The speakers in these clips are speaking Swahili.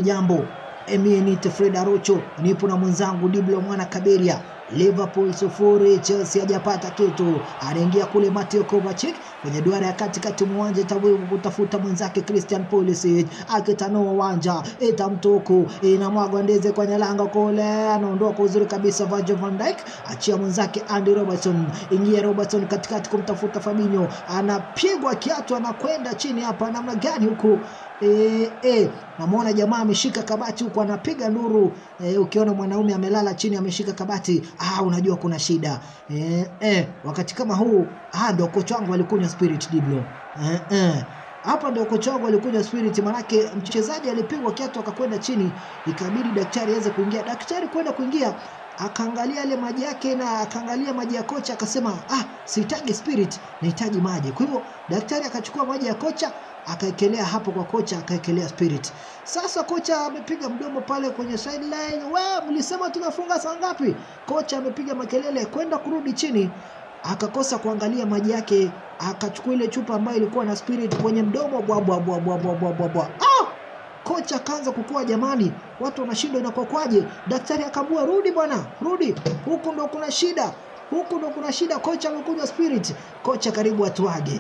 jambo. Mie nite Fred Arocho, nipo na mwenzangu Diblo mwana Kaberia. Liverpool sufuri, Chelsea hajapata kitu. Anaingia kule Mateo Kovacic kwenye duara ya katikati uwanja tawivu kutafuta mwenzake Christian Pulisic, akitanua uwanja itamtuku inamwagwa ndeze kwenye lango kule, anaondoka uzuri kabisa Virgil van Dijk, achia mwenzake Andy Robertson, ingia Robertson katikati kumtafuta Fabinho, anapigwa kiatu, anakwenda chini hapa, namna gani huku E, e, namwona jamaa ameshika kabati huku anapiga nduru e, ukiona mwanaume amelala chini ameshika kabati ah, unajua kuna shida e, e, wakati kama huu ah, ndo kocha wangu alikunywa spirit diblo e, e. Hapa ndio kocha wangu alikunywa spirit, manake mchezaji alipigwa kiatu akakwenda chini, ikabidi daktari aweze kuingia. Daktari kwenda kuingia akaangalia yale maji yake na akaangalia maji ya kocha akasema, ah, sihitaji spirit, nahitaji maji. Kwa hivyo daktari akachukua maji ya kocha akaekelea hapo kwa kocha, akaekelea spirit. Sasa kocha amepiga mdomo pale kwenye sideline, we mlisema tunafunga saa ngapi? Kocha amepiga makelele kwenda kurudi chini, akakosa kuangalia maji yake, akachukua ile chupa ambayo ilikuwa na spirit kwenye mdomo, bwa bwa bwa bwa bwa bwa bwa bwa. Ah! Kocha akaanza kukua, jamani, watu wanashindwa inakuwa kwaje? Daktari akaambua rudi bwana, rudi, huku ndo kuna shida huku ndo kuna shida. Kocha amekunywa spirit, kocha karibu atuage.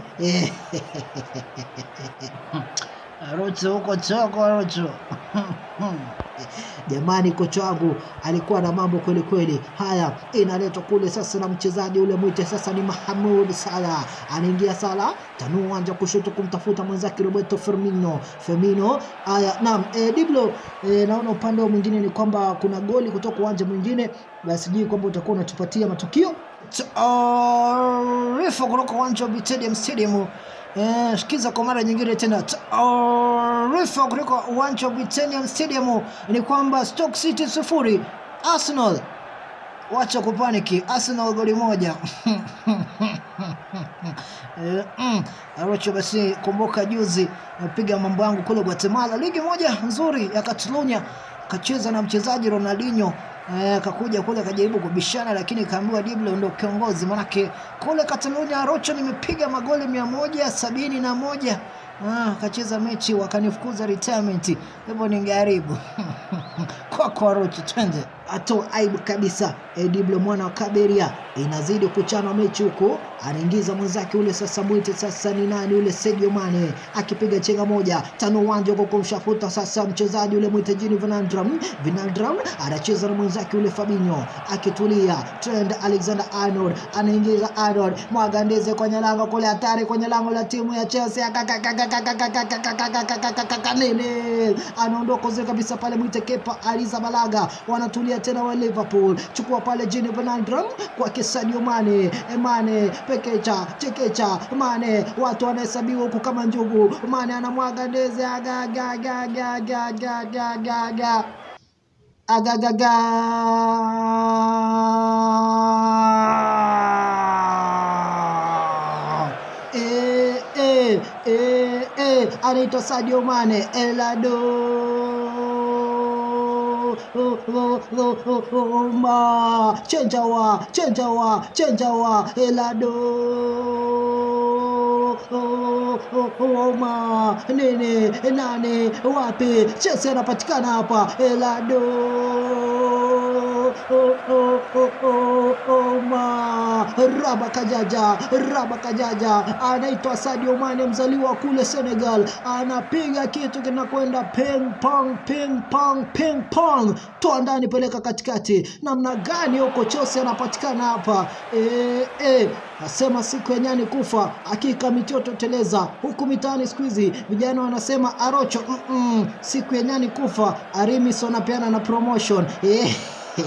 Rocho huko choko Rocho. Jamani, kocha wangu alikuwa na mambo kweli kweli. Haya, inaletwa kule sasa na mchezaji ule mwite sasa ni Mahamud Salah, anaingia Salah, tanua uwanja kushoto kumtafuta mwenzake Roberto Firmino. Firmino, haya naam, e, Diblo e, naona upande wa mwingine ni kwamba kuna goli kutoka uwanja mwingine, basi sijui kwamba utakuwa unatupatia matukio taarifa kutoka uwanja wa Bitedium Stadium. Eh, sikiza kwa mara nyingine tena taarifa kutoka uwanja wa Bitedium Stadium ni kwamba Stoke City sufuri Arsenal wacha kupaniki, Arsenal goli moja. Eh, mm, Arocho, basi kumbuka juzi napiga mambo yangu kule Guatemala, ligi moja nzuri ya Catalonia, kacheza na mchezaji Ronaldinho akakuja kule akajaribu kubishana, lakini kaambiwa Diblo ndo kiongozi, manake kule Catalonia Rocho nimepiga magoli mia moja sabini na moja akacheza mechi wakanifukuza retirement, hivyo ningeharibu kwako Rocho, twende atoa aibu kabisa. Diblo mwana wa Kaberia inazidi kuchana mechi huko, anaingiza mwenzake ule sasa, mwite sasa ni nani ule, Sadio Mane akipiga chenga moja tano uwanja huko kumshafuta sasa mchezaji ule mwite jini Vinaldram. Vinaldram anacheza na mwenzake ule Fabinho akitulia. Trent Alexander Arnold anaingiza Arnold, mwagandeze kwenye lango kule, hatari kwenye lango la timu ya Chelsea, nene anaondoka uzuri kabisa pale, mwite Kepa Arrizabalaga wanatulia tena wa Liverpool, chukua pale jini Vinaldram kwake Sadio Mane, Mane pekecha chekecha Mane, watu wanahesabiwa huku kama njugu. Mane anamwaga ndeze agagagagagagagaga agagaga e, e, e, e. Anaitwa Sadio Mane Elado ma chenjawa chenjawa chenjawa elado ma nene nane wapi Chelsea anapatikana hapa elado ma raba kajaja raba kajaja anaitwa Sadio Mane mzaliwa kule Senegal anapiga kitu kinakwenda ping pong ping pong ping pong toa ndani peleka katikati namna gani huko Chelsea anapatikana hapa e, e, asema siku ya nyani kufa hakika mitioto teleza huku mitaani siku hizi vijana wanasema arocho mm -mm, siku ya nyani kufa arimis wanapeana na promotion e.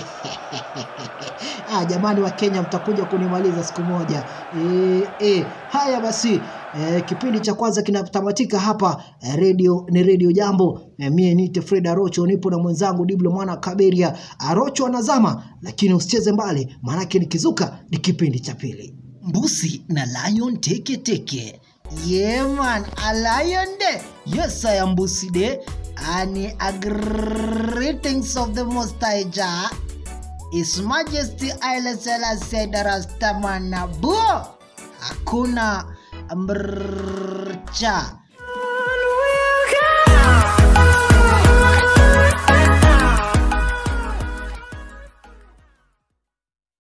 ah, jamani wa Kenya mtakuja kunimaliza siku moja e, e. haya basi E, kipindi cha kwanza kinatamatika hapa e, radio ni radio jambo e, mie nite Fred Arocho nipo na mwenzangu Diblo mwana Kaberia Arocho anazama lakini usicheze mbali maanake nikizuka ni kipindi cha pili Mbusi na Lion teke teke yeah man a lion de yes I am Mbusi de ani a greetings of the most high Jah His Majesty Haile Selassie Rastaman Nabo hakuna mrcha